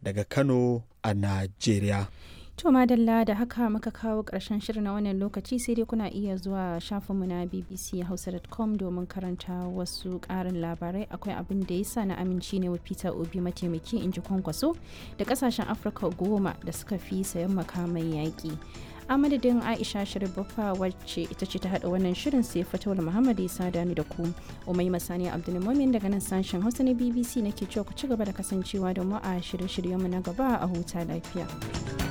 daga Kano a Najeriya. To madalla da haka muka kawo ƙarshen shirin na wannan lokaci sai dai kuna iya zuwa shafinmu na bbchausa.com domin karanta wasu ƙarin labarai akwai abin da yasa na aminci ne wa Peter Obi mataimaki in ji kwankwaso da ƙasashen Afirka goma da suka fi sayan makamai yaƙi. a madadin aisha sharibaffa wacce ita ce ta haɗa wannan shirin sai fatawar muhammad isa dani da ku umai masani abdulmumin daga nan sashen hausa na bbc nake cewa ku ci gaba da kasancewa da mu a shirye-shiryenmu na gaba a huta lafiya.